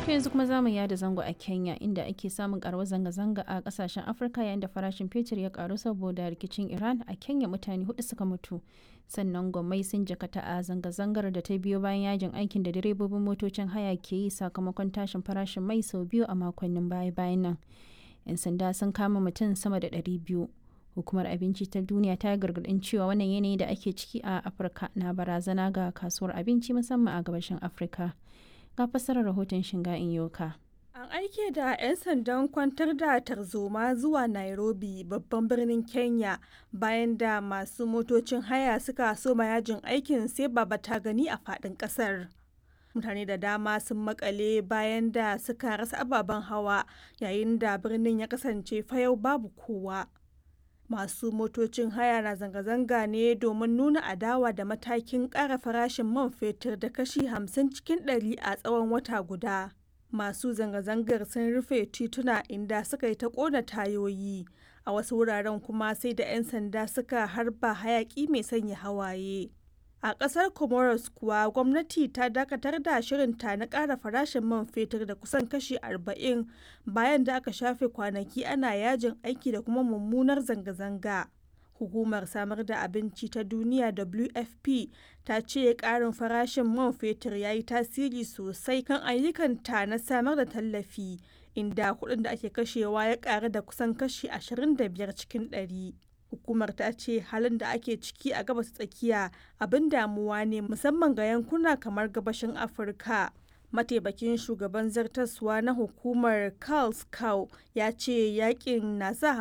To yanzu kuma za mu yada zango a Kenya inda ake samun karuwar zanga-zanga a kasashen Afirka yayin da farashin fetur ya karu saboda rikicin Iran a Kenya mutane hudu suka mutu. Sannan gwamnati sun jakata a zanga-zangar da ta biyo bayan yajin aikin da direbobin motocin haya ke yi sakamakon tashin farashin mai sau biyu a makonnin baya-bayan nan. 'Yan sanda sun kama mutum sama da ɗari biyu. Hukumar Abinci ta Duniya ta yi gargaɗin cewa wannan yanayi da ake ciki a Afirka na barazana ga kasuwar abinci musamman a gabashin Afirka. ga fassarar rahoton shinga yoka. An aike da 'yan sandan kwantar da tarzoma zuwa Nairobi babban birnin Kenya bayan da masu motocin haya suka soma yajin aikin sai baba ta gani a faɗin ƙasar. Mutane da dama sun makale bayan da suka rasa ababen hawa yayin da birnin ya kasance fayau babu kowa. Masu motocin haya na zanga-zanga ne domin nuna adawa da matakin ƙara farashin man fetur da kashi 50 cikin ɗari a tsawon wata guda. Masu zanga-zangar sun rufe tituna inda suka yi ta ƙona tayoyi, a wasu wuraren kuma sai da 'yan sanda suka harba hayaƙi mai sanya hawaye. A ƙasar Comoros kuwa gwamnati ta dakatar da shirinta na ƙara farashin man fetur da kusan kashi 40 bayan da aka shafe kwanaki ana yajin aiki da kuma mummunar zanga-zanga. Hukumar samar da abinci ta duniya WFP ta ce ƙarin farashin man fetur ya yi tasiri sosai kan ayyukanta na samar da tallafi, inda kuɗin da ake kashewa ya ƙaru da kusan kashi 25 cikin ɗari. hukumar ta ce halin da ake ciki a gabas tsakiya abin damuwa ne musamman ga yankuna kamar gabashin afirka mataimakin shugaban zartaswa na hukumar carl cow ya ce yakin na sa